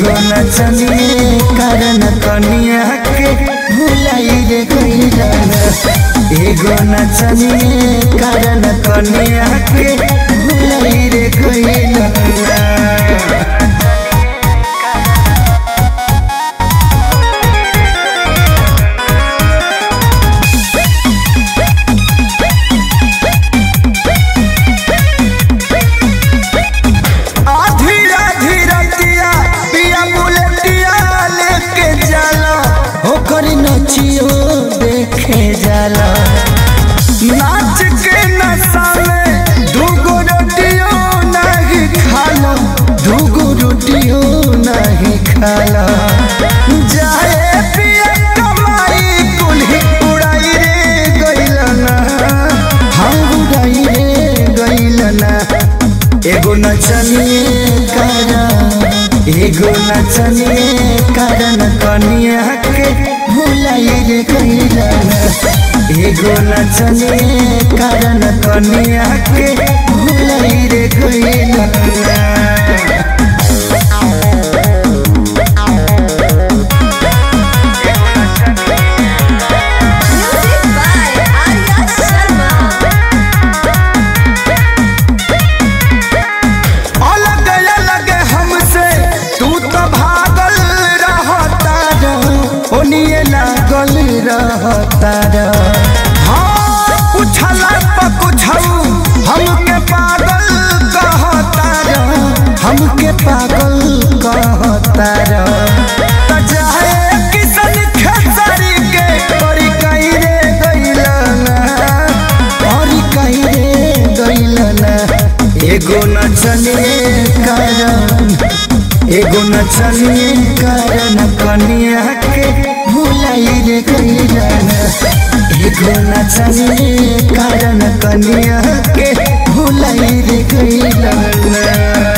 एगो नचनिए कारण कनिया के भुलाई रे गईला एगो नचनिए कारण कनिया के भुलाई रे गईला आधी आधी रतिया पिया बुलेटिया लेके जाला ओकर नचियो देखे जाला नाच के नशा में दूगो रोटियो नहीं खाला दूगो रोटियो नहीं खाला जाए पिया कमाई कुल्ही उड़ाई रे गइलना हम उड़ाई रे गइलना एगो नचनिए कारण एगो नचनिए कारण कनिया के भुलाई रे गइला एगो नचनिए कारण कनिया के भुलाई रे गइला Music by Arya Sharma. अलग अलग हमसे तू तो भागल रहता रह ओनिए लागल रहता रह हाँ पूछला पर कुछऊ हमके पागल कहता रह हमके पागल कहता रह त जाए किसन खेसारी के परी कहीं रे गइलना परी कहीं रे गइलना एगो नचने कारण एगो नचने कारण कनिया के भुलाई रे गइला एगो नचने कारण कनिया के भुलाई रे गइला